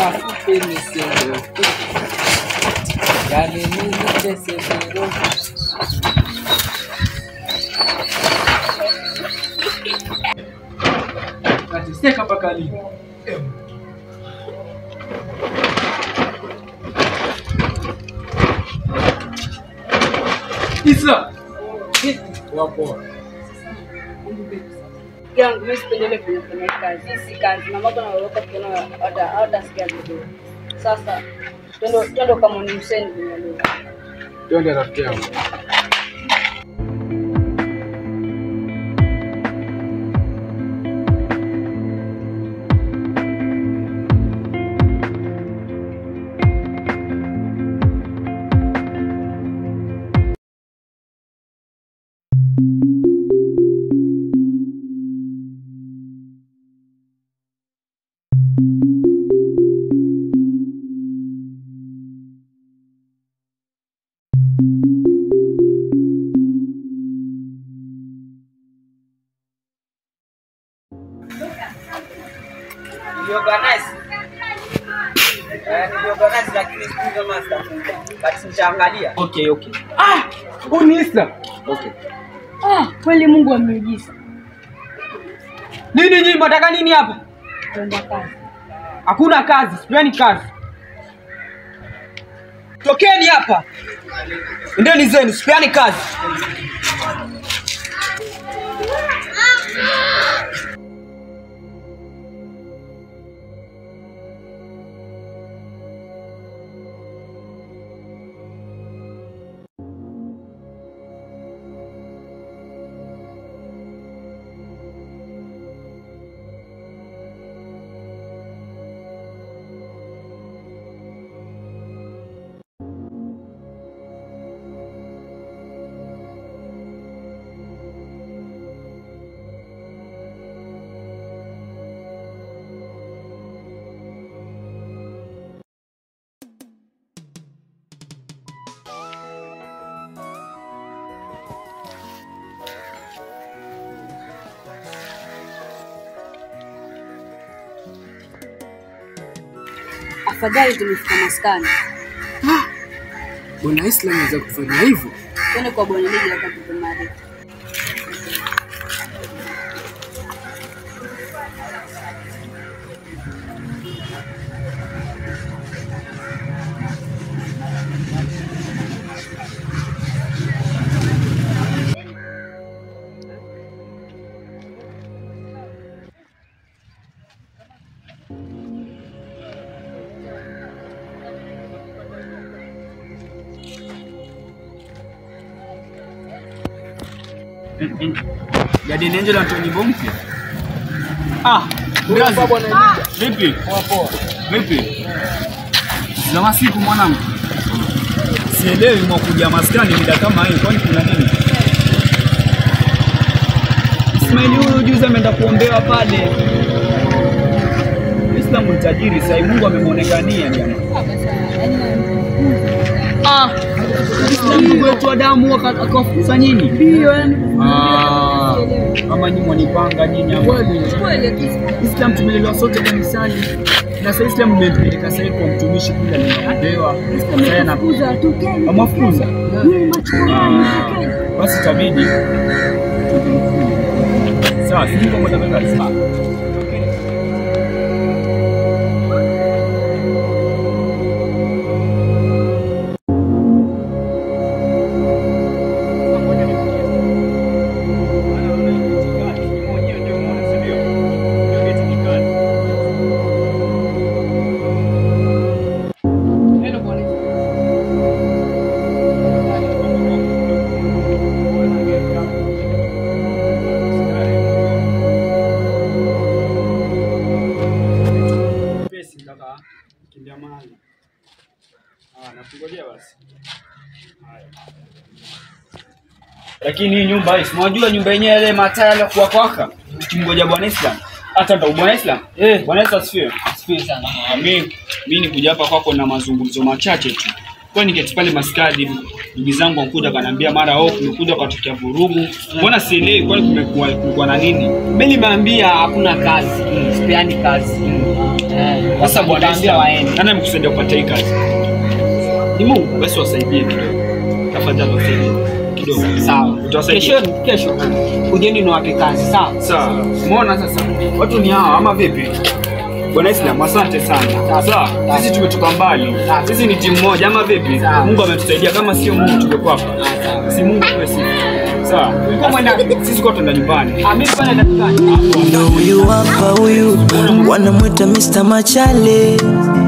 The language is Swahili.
mafupi nisiondoke, yani nitese bero. Nateseka mpaka lini? Isa, Wapo yangu mimi sipendelee kwenye kwenye kazi. Hii si kazi. Na mambo naogopa kuona hata hata sikia vizuri. Sasa twende twende kama ni Hussein kwenye lugha. twende rafiki yangu. Niliorganize. Eh, niliorganize lakini sijui kama sitakuja. But nitaangalia. okay okay. Ah, huyu ni Isa. Okay. Ah, kweli Mungu ameujiza. Nini nyinyi mnataka nini hapa? Twende kazi. Hakuna kazi, sipeani kazi. Tokeni hapa. Endeni zenu, sipeani kazi. Afadhali tumefika maskani. Bwana Islam anaweza kufanya hivyo? Twende kwa bwana Ligi hapa tukumari. Guardian Angel anatoa nyimbo mpya. Ah, Brazi. Vipi? Vipi? Zama siku mwanangu. Sielewi mwakuja maskani mida kama hii, kwani kuna nini? Ismaili huyu juzi ameenda kuombewa pale. Islam ni tajiri sasa, Mungu amemwonekania jamaa. Ah, Islam Mungu wetu wa damu aka- akawafukuza nyinyi. Ndio yani. Ah, kama nyinyi mwanipanga nyinyi ama Islam tumelelewa sote kanisani na sasa Islam mmepeleka sasa hivi kwa mtumishi kule aliyeombewa. Sasa ana Kuza tukeni. amafuza. Yeye machukani tukeni. Basi itabidi sawa, sisi kwa moja mbele sawa. Pesi kaka, kimbia mahali. Ah, nakungojea basi. Haya. Lakini hii nyumba hii, unajua nyumba yenyewe ile mataa yale kwa kwaka. Ukimgoja Bwana Islam. Hata ndo Bwana Islam. Eh, Bwana Yesu asifiwe. Asifiwe sana. Ah, mimi mimi nikuja hapa kwako na mazungumzo machache tu. Kwa niketi pale maskadi ndugu zangu wakuja kaniambia mara oh kumekuja katokea vurugu. Mbona sielewi kwani kumekuwa kulikuwa na nini? Mimi nimeambia hakuna kazi, sipeani kazi. Eh, Sasa bwana nitaambia Esther, waende. nani amekusaidia kupata hii kazi? Ni Mungu. Basi wasaidie kidogo. Tafadhali wasaidie kidogo. Sawa. Utawasaidia. Kesho kesho kujeni niwape kazi, sawa? Sawa. Umeona sasa? Watu ni hawa ama vipi? Bwana Islam, asante sana. Sawa. Sisi tumetoka mbali. Sisi ni timu moja ama vipi? Sawa. Mungu ametusaidia kama sio Mungu tungekuwa hapa. Si Mungu kwa sisi. Sawa. Ulikuwa mwenda Sisi kwa tuenda nyumbani. Ah, mimi pale dakikani. Ndo huyu hapa huyu wanamwita Mr. Machale